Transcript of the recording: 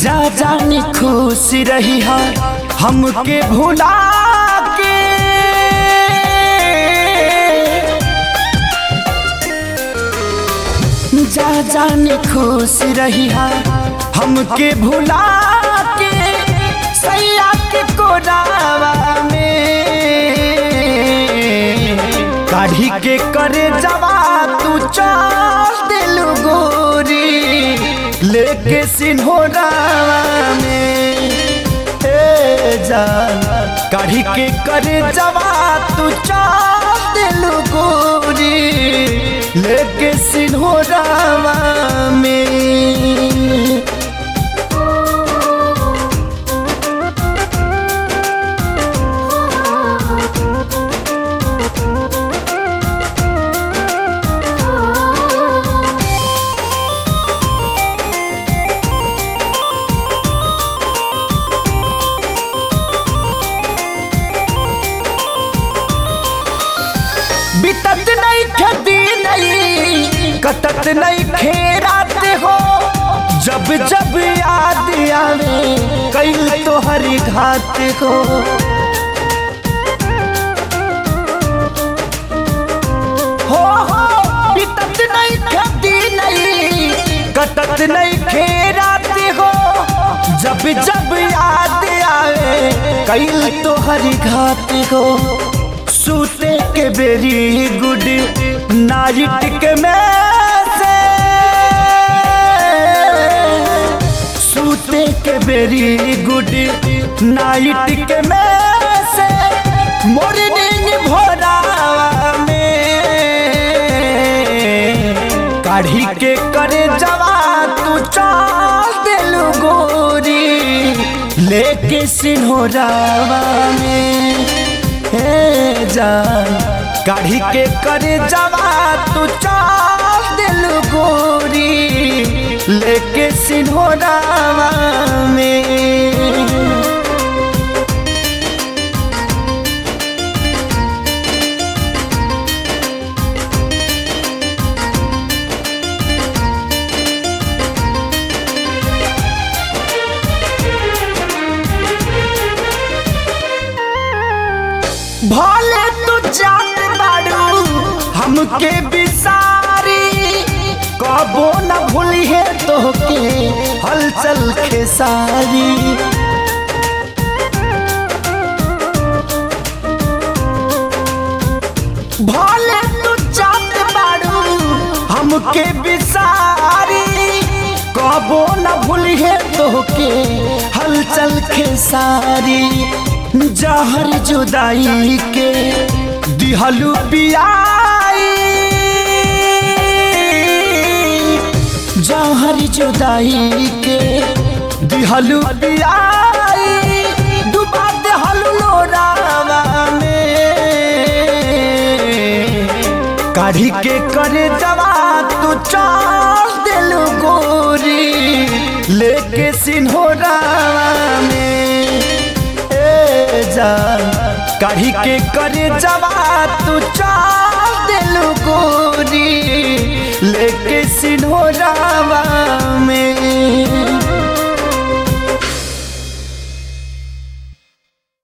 जा जानी खुश रही है हमके भुला के जा जानी खुश रही है हमके भुला के सैया के कोरावा में काढ़ी के करे जवा तू चल दिलु गोरी लेके सिन्होरावा में ए जान काढ़ी के करे जवा तू चल दिलु गोरी लेके सिन्होरावा में बितत नहीं खेती नहीं कटत नहीं खेरात हो जब जब याद आवे कई तो हरी घात हो हो हो बितत नहीं खेती नहीं कटत नहीं खेरात हो जब जब याद आवे कई तो हरी घात हो सूते के बेरी गुड नाइट के में से सूते के बेरी गुड नाइट के में से मॉर्निंग भोरावा में काढ़ी के करे जवा तू चाल दिलु गोरी लेके सिन्होरावा में हे जान काढ़ी के करे जवा तू चाल दिल गोरी लेके सिन्होरावा में भले तू जात बाड़ू हमके बिसारी कबो न भूली है तोहके हलचल खेसारी भले तू जात बाड़ू हमके बिसारी कबो न भूली है तोहके हलचल खेसारी जहर जुदाई के दिहलू पियाई जहर जुदाई के दिहलू पियाई डुबा देहलू लोरावा में काढ़ी के करे जवा तू चाल दिलू गोरी लेके सिन्होरावा में जान काढ़ी के करे जवा तू चाल दिलु गोरी लेके सिन्होरावा